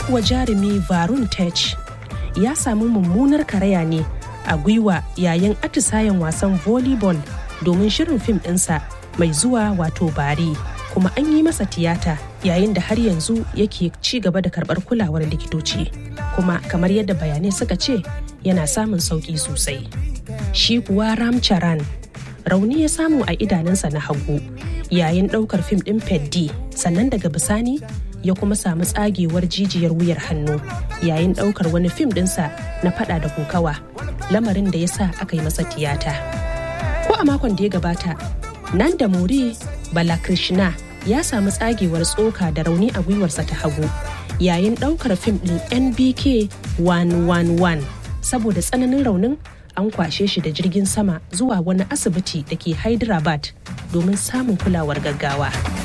kuwa jarumi varun tech ya samu mummunar karaya ne a gwiwa yayin atisayen wasan volleyball domin shirin fim ɗinsa mai zuwa wato bari kuma an yi masa tiyata yayin da har yanzu yake ci gaba da karɓar kulawar likitoci kuma kamar yadda bayanai suka ce yana samun sauƙi sosai shi kuwa ramcharan rauni ya samu a idanunsa na hagu yayin ɗaukar fim ɗin peddi sannan daga bisani ya kuma samu tsagewar jijiyar wuyar hannu yayin ɗaukar wani fim ɗinsa na fada da kokawa lamarin da ya sa aka yi masa tiyata ko a makon da ya gabata nan da muri balakrishna ya samu tsagewar tsoka da rauni a gwiwarsa ta hagu yayin ɗaukar fim ɗin nbk 111 saboda tsananin raunin an kwashe shi da jirgin sama zuwa wani asibiti da ke hyderabad domin samun kulawar gaggawa.